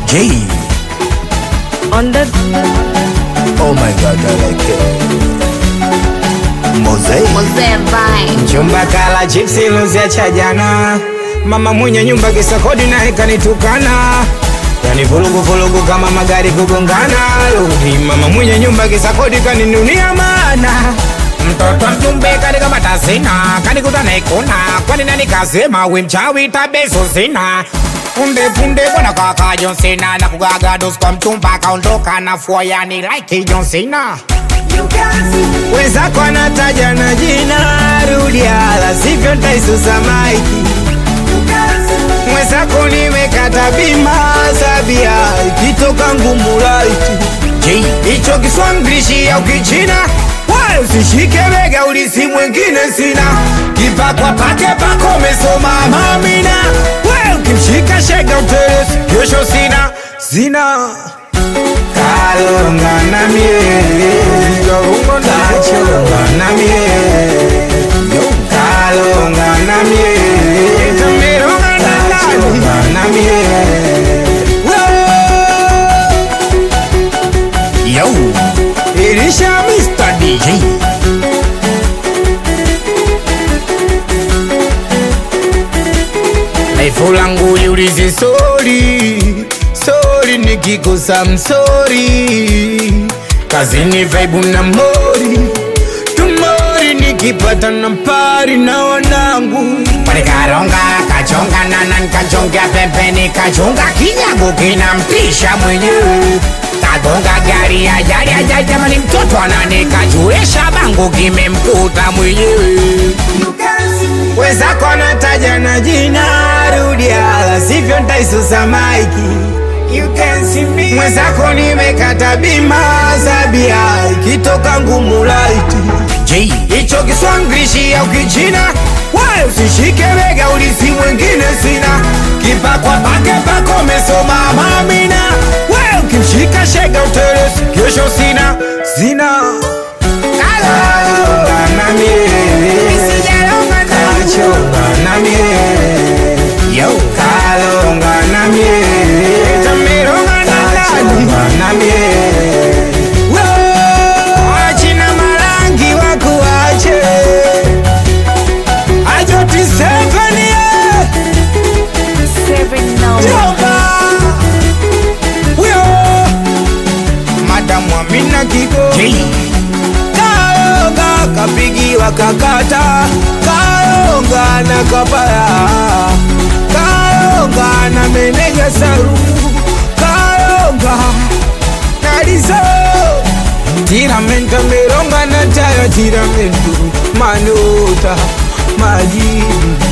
J. On the Oh my god, I like it. Mosaic. Mzee Vine. Chumba kala chipsi luzia cha jana, mama mwenye nyumba kisa kodi naye kanitukana, yani vurugu vurugu kama magari kugongana. Rudi mama mwenye nyumba kisa kodi kaninunia maana mtoto mjumbe katika matasina kanikuta naikuna kwani nani kasema we mchawi tabeso sina punde punde bwana kaka John Cena na kugaga dos kwa mchumba kaondoka na fua yani like John Cena wenzako anataja na jina rudia, la sivyo ntaisusa maiki. Mwenzako nimekata bima sabia, ikitoka ngumu laiti J. hicho Kiswahili au Kichina wala usishike bega, ulisi mwingine sina kipakwa pake pako umesoma mamina, wewe ukimshika shega utelezi, kesho sina sina kalonga na mie kachonga na mie kalonga na mie tameronga na nani na mie Yo. Ilisha Mr. DJ J. Laifu langu liulizi sori sori, nikikosa msori, kazini vaibu na mori tumori, nikipata na pari na wanangu Panikaronga kachonga nana nikachonga pembeni kachonga kinyago kinamtisha mwenyewe kagonga gari ajali ajali jamani mtoto ananikajuesha bango kimemkuta mwenyewe wenzako anataja na jina rudia, la sivyo ntaisusa maiki. Mwenzako nimekata bima zabia, ikitoka ngumu laiti J. hicho Kiswahili au Kichina, wewe usishike bega, ulisi mwingine sina kipakwa pake pako umesoma mamina, wewe ukimshika shega utelezi, kesho sina sina kalonga na mie kachonga na mie Yo. kalonga na mie tameronga na nani na mie wachina marangi wakuache ajoti sevenie seven now. jomba wio madamu amina kigo J. kaonga kapigiwa kakata kaonga na kapaya kaonga na meneja saru kaonga nalizo tiramento meronga na tayo tiramento manota majibu